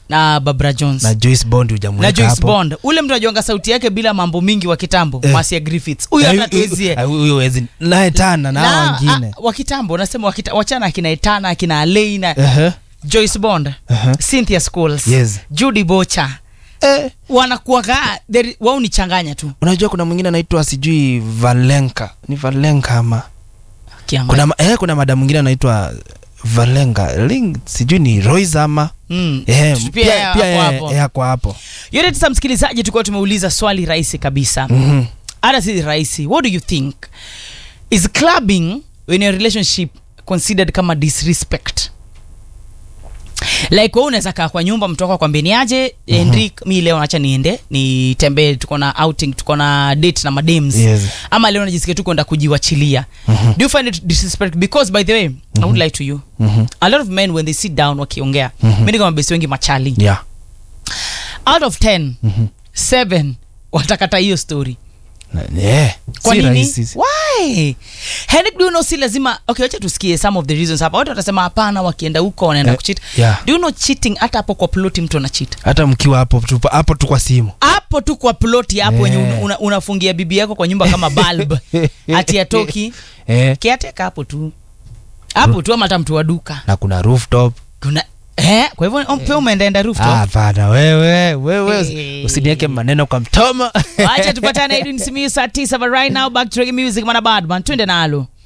na Barbara Jones na Joyce Bond na hujamweka Joyce hapo Bond ule mtu anajuanga sauti yake bila mambo mingi wa kitambo Eh. Marcia Griffiths huyo Eh, hata huyo- tuwezie huyo- huyo wezi naye tana na hao wengine wa kitambo unasema wa kita- wachana akina Etana akina Aleina Ehe. Joyce Bond Ehe. Cynthia Scholes Yes. Judy Bocha Eh, wanakuwaga there- wao ni changanya tu unajua kuna mwingine anaitwa sijui Valenka ni Valenka ama Kiangalia. kuna, ma- eh, kuna mada mwingine anaitwa Valenka Ling, sijui ni Royce ama Mm. eh, Pia pia, yeye pia hapo yeye- hapo. yeye ako hapo yote tisa msikilizaji tulikuwa tumeuliza swali rahisi kabisa Mhm. hata si rahisi what do you think is clubbing in a relationship considered kama disrespect like wewe unaweza kaa kwa nyumba mtu wako akwambia ni aje Henrik mi leo nacha niende nitembee tuko na outing tuko na date na madems Yes. ama leo najisikia tu kwenda kujiwachilia do you find it disrespect because by the way i would lie to you Mhm. a lot of men when they sit down wakiongea Mhm. mi niko mabesi wengi machali yeah out of 10 Mhm. 7 watakata hiyo story Na- eh, kwa si nini rahisi why Henrik, do you know si lazima okay wacha tusikie some of the reasons hapa watu watasema hapana wakienda huko wanaenda Eh, kucheat yeah. do you know cheating hata hapo kwa ploti mtu anachit hata mkiwa hapo tu hapo tu kwa simu hapo tu kwa ploti hapo wenye Eh. una, unafungia bibi yako kwa nyumba kama bulb ati atoki eh, kiateka hapo tu hapo tu ama hata mtu wa duka na kuna rooftop kuna eh, kwa hivyo pia umeendaenda rooftop Ah, hapana wewe wewe Eh. usiniweke maneno kwa mtoma wacha tupatane Edwin Simiyu saa tisa but right now back to reggae music mana badman twende nalo